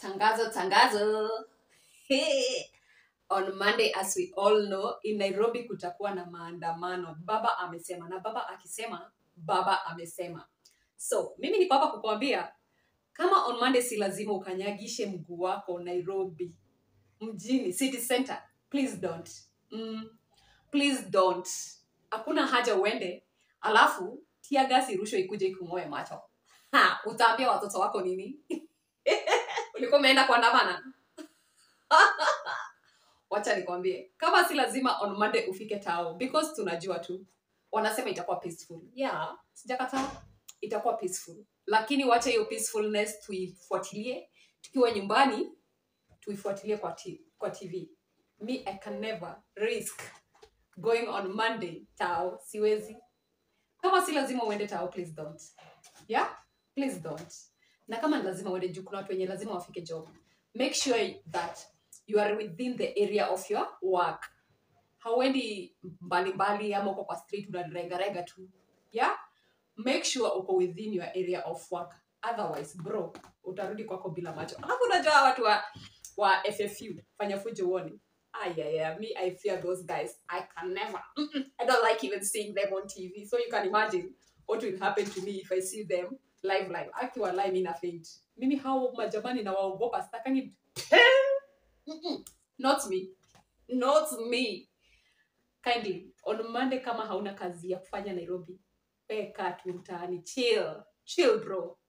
Tangazo, tangazo. Hey. On Monday as we all know, in Nairobi kutakuwa na maandamano. Baba amesema na baba akisema, baba amesema. So, mimi niko hapa kukuambia kama on Monday si lazima ukanyagishe mguu wako Nairobi mjini city center. Please don't. Mm, please don't. Hakuna haja uende alafu tia gasi rushwa ikuje ikung'oe macho. Ha, utaambia watoto wako nini? ulikuwa umeenda kuandamana wacha nikwambie kama si lazima on monday ufike tao because tunajua tu wanasema itakuwa peaceful yeah sijakataa itakuwa peaceful lakini wacha hiyo peacefulness tuifuatilie tukiwa nyumbani tuifuatilie kwa, t- kwa tv me i can never risk going on monday tao siwezi kama si lazima uende tao please don't yeah please don't na kama ni lazima uende juu kuna watu wenye lazima wafike job make sure that you are within the area of your work hauendi mbalimbali ama uko kwa street unaregarega tu yeah make sure uko within your area of work otherwise bro utarudi kwako bila macho alafu unajua watu wa, wa ffu fanya fujo uone ayaya me i fear those guys i can never Mm-mm. i don't like even seeing them on tv so you can imagine what will happen to me if i see them live live akiwa live ina faint mimi hao majamani na waogopa sitakangi Mm-mm. not me not me kindly on monday kama hauna kazi ya kufanya nairobi weka tu mtaani chill chill bro